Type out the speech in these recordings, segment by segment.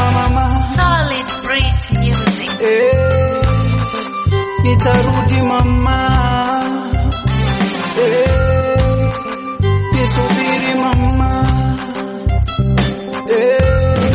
mama Solid Brit Music. eh, nitarudi mama eh, nisubiri mama eh,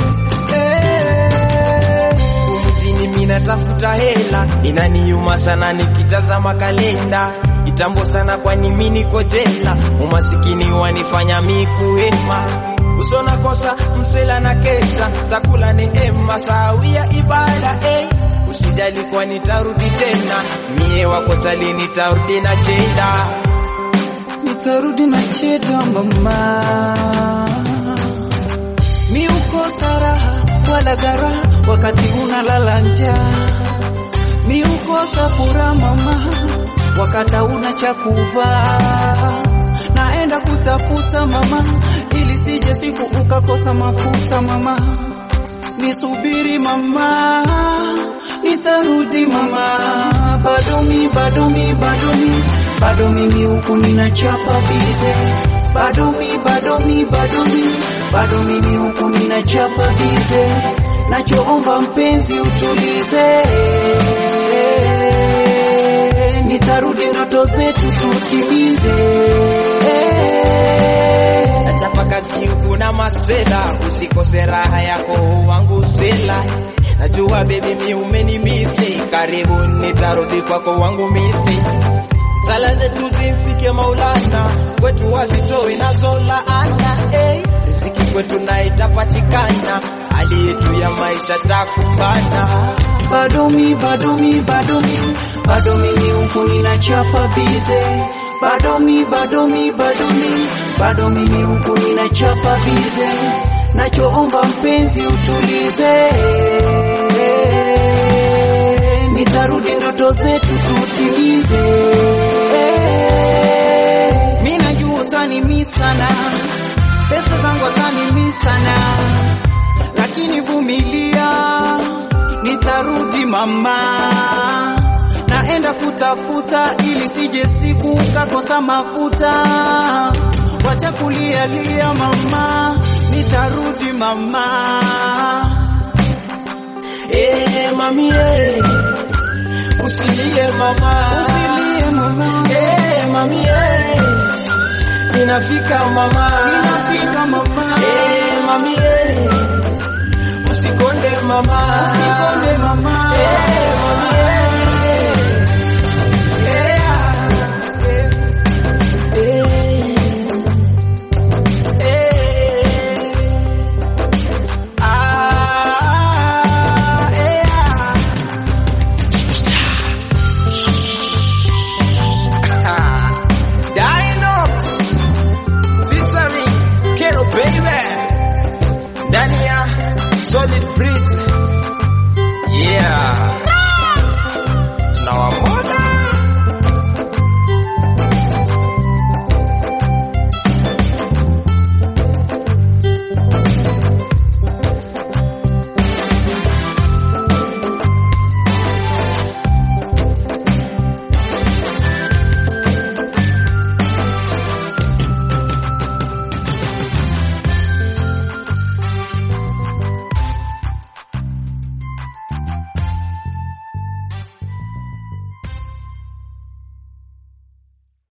eh. mjini mina tafuta hela, inaniuma sana nikitazama kalenda. Kitambo sana kwani mi niko jela, umasikini wanifanya mi kuhema. Usona kosa msela na kesa, chakula ni ema, sawia ibada eh. Usijali kwa nitarudi tena, mie wako chali nitarudi na jeda. nitarudi na cheda mama, mi ukosa raha wala gara wakati unalala njaa, mi ukosa furaha mama, wakati una cha kuvaa, naenda kutafuta mama, ili sije siku ukakosa mafuta mama, nisubiri mama, nitarudi mama, bado mi bado mi bado mi bado mimi huku ninachapa bize, bado mi bado mi bado mi bado mimi huku ninachapa bize, nachoomba mpenzi utulize, nitarudi ndoto zetu tutimize. Nachapa kazi huku na masela, usikose raha yako wangu sela. Najua baby mi umenimisi, karibu nitarudi kwako wangu misi. Sala zetu zimfike Maulana, kwetu wazitoe nazo laana. Hey, riziki kwetu na itapatikana, hali yetu ya maisha takumbana. bado mi bado mi bado mi bado mimi huku ninachapa bize bado mi bado mi bado mi bado mimi huku ninachapa bize nachoomba mpenzi utulize nitarudi ndoto zetu tutimize mi najua utanimi sana pesa zangu utanimi sana lakini vumilia, nitarudi mama, naenda kutafuta ili sije siku kakosa mafuta. Wacha kulia lia mama, nitarudi mama. Eh, mami eh, usilie mama, Usilie mama, Eh, mami eh, ninafika mama, ninafika mama, Eh, mami eh, usikonde mama, nikonde mama. Eh, mami eh, eh, eh, eh, ah, eh, ah. Dinox featuring Kero Baby ndani ya Solid Bridge yeah tunawamo